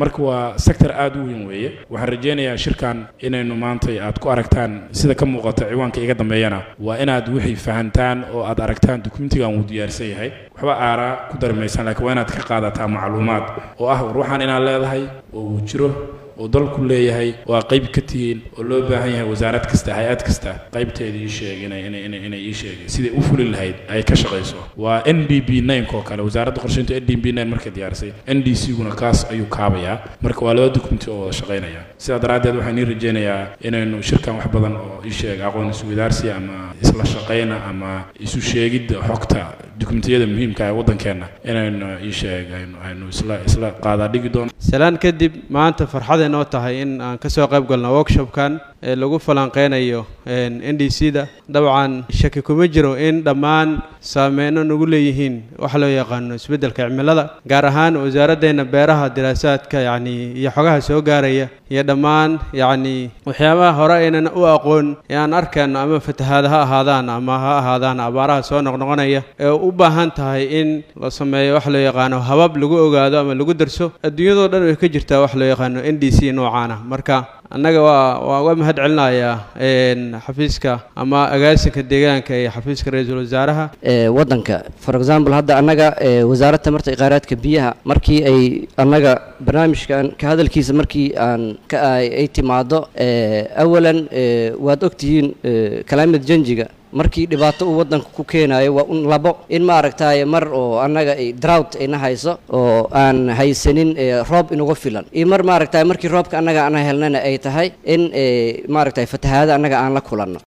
marka waa sector aada u weyn weeye waxaan rajaynayaa shirkan inaynu maantay aad ku aragtaan sida ka muuqata ciwaanka iga dambeeyana waa inaad wixii fahantaan oo aad aragtaan dukumentigan wuu diyaarsan yahay waxba aaraa ku darmaysaan laakiin waa inaad ka qaadataa macluumaad oo ah war waxaan inaad leedahay oo uu jiro oo dalku leeyahay oo aa qayb ka tihiin oo loo baahan yahay wasaarad kasta hay-ad kasta qaybteeda ii sheeg inay inay inay inay ii sheegeen siday u fuli lahayd ay ka shaqayso waa n d b nine oo kale wasaaradda qorsheynta n d b nine markay diyaarisay n d c guna kaas ayuu kaabayaa marka waa laba dokumenti oo wada shaqaynaya sidaa daraaddeed waxaan ii rajaynayaa inaynu shirkan wax badan oo ii sheeg aqoon isweydaarsi ama isla shaqayna ama isu sheegidda xogta dukumentiyada muhiimka ee waddankeenna inaynu ii sheeg aynu aynu isla isla qaadaa dhigi doono salaan kadib maanta farxaday noo tahay in aan ka soo qayb galno workshopkan ee lagu falanqeynayo n d c da dabcan shaki kuma jiro in dhammaan saameyno nagu leeyihiin waxa loo yaqaano isbeddelka cimilada gaar ahaan wasaaraddeena beeraha diraasaadka yacni iyo xogaha soo gaaraya iyo dhammaan yacni waxyaabaha hore aynan u aqoon ee aan arkayno ama fatahaada ha ahaadaan ama ha ahaadaan abaaraha soo noqnoqonaya ee u baahan tahay in la sameeyo waxa loo yaqaano habab lagu ogaado ama lagu darso adduunyadoo dhan way ka jirtaa waxa loo yaqaano n d c noocaana marka annaga waa waa uga mahad celinayaa xafiiska ama agaasinka deegaanka iyo xafiiska ra-iisul wasaaraha waddanka for example hadda annaga wasaaradda tamarta iyo kheyraadka biyaha markii ay annaga barnaamijkan ka hadalkiisa markii aan ka ay timaado awalan waad ogtihiin climate changiga markii dhibaato uu waddanka ku keenayo waa un labo in maaragtaaye mar oo annaga drought ayna hayso oo aan haysanin roob inuga filan iyo mar maaragtay markii roobka annaga aan helnana ay tahay in maaragtay fatahaada annaga aan la kulanno